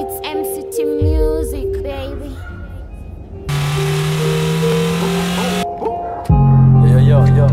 It's MCT Music, baby. Yo, yo, yo.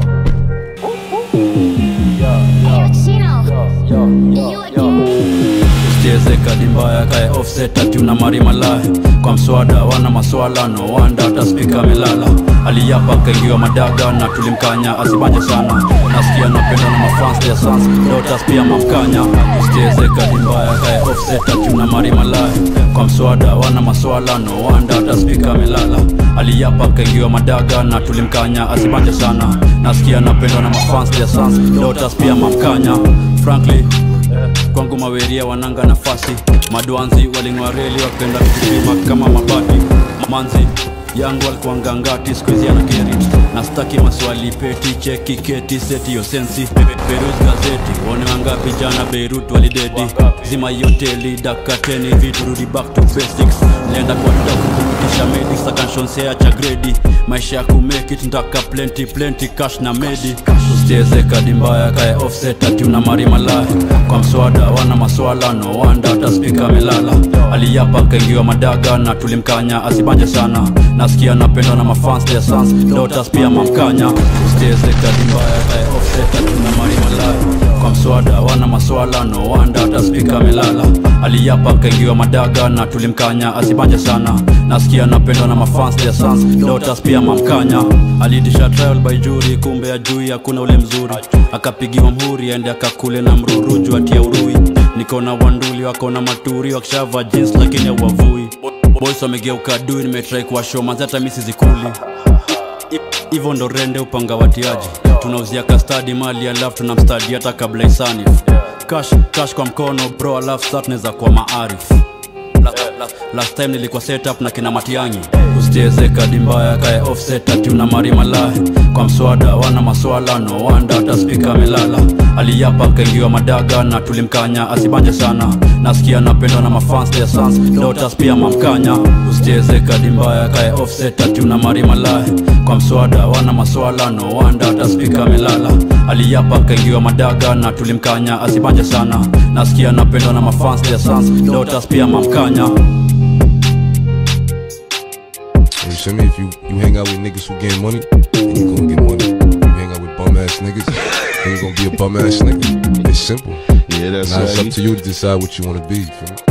Yo, Hey, Chino. yo, yo, You yo. again. usicheze kadi mbaya kae offset ati una mari malaya kwa mswada wana maswala no wanda hata spika amelala aliyapa kaingiwa madaga na tulimkanya asibanje sana nasikia napenda na mafans ya sans dotas pia mamkanya usicheze kadi mbaya kae offset ati una mari malaya kwa mswada wana maswala no wanda hata spika amelala aliyapa kaingiwa madaga na tulimkanya asibanje sana nasikia napendwa na mafans ya sans dotas pia mamkanya frankly kwangu maweria wananga nafasi madwanzi waling'oa reli wakenda kupima kama mabati manzi yangu alikuwa ngangati skuizi ana kerit na staki maswali peti cheki keti seti yo sensi perus gazeti one wangapi jana beirut walidedi zima yoteli dakateni vitu rudi back to basics nenda kwa dok kupitisha medis akanshonsea cha gredi maisha ya kumekit ntaka plenty plenty cash na medi usicheze kadi mbaya kae offset ati una mari malaya kwa mswada wana maswala no wanda hata spika amelala aliyapa kaingiwa madaga na tulimkanya asibanje sana nasikia napendwa na mafans ya sans dotas pia mamkanya usicheze kadi mbaya kae offset ati una mari malaya kwa mswada wana maswala no wanda hata spika amelala aliyapa kaingiwa madaga na tulimkanya asibanje sana nasikia napendwa na mafans ya sans dotas pia mamkanya aliitisha trial by jury kumbe ajui hakuna ule mzuri akapigiwa mhuri aende akakule na mruruju atia urui niko na wanduli wako na maturi wakishava jeans lakini hauwavui boys wamegeuka dui nimetrai kuwashow manzi hata mi sizikuli hivyo ndo rende upanga watiaji tunauzia kastadi mali alafu tunamstadi hata kabla isani cash, cash kwa mkono bro alafu sa tunaweza kuwa maarif La- la- last time nilikuwa setup na kina matiangi usicheze kadi mbaya kae offset ati una mari malaya kwa mswada wana maswala no wanda hata spika amelala aliyapa kaingiwa madaga na tulimkanya asibanje sana nasikia napendwa na mafans ya sans dotas pia mamkanya usicheze kadi mbaya kae offset ati una mari malaya kwa mswada wana maswala no wanda hata spika amelala aliyapa kaingiwa madaga na tulimkanya asibanje sana nasikia napendwa na mafans ya sans dotas pia mamkanya You feel me? If you, you hang out with niggas who getting money, then you gonna get money. You hang out with bum ass niggas, then you gonna be a bum ass nigga. It's simple. Yeah, that's Now it's right. up to you to decide what you wanna be. You feel me?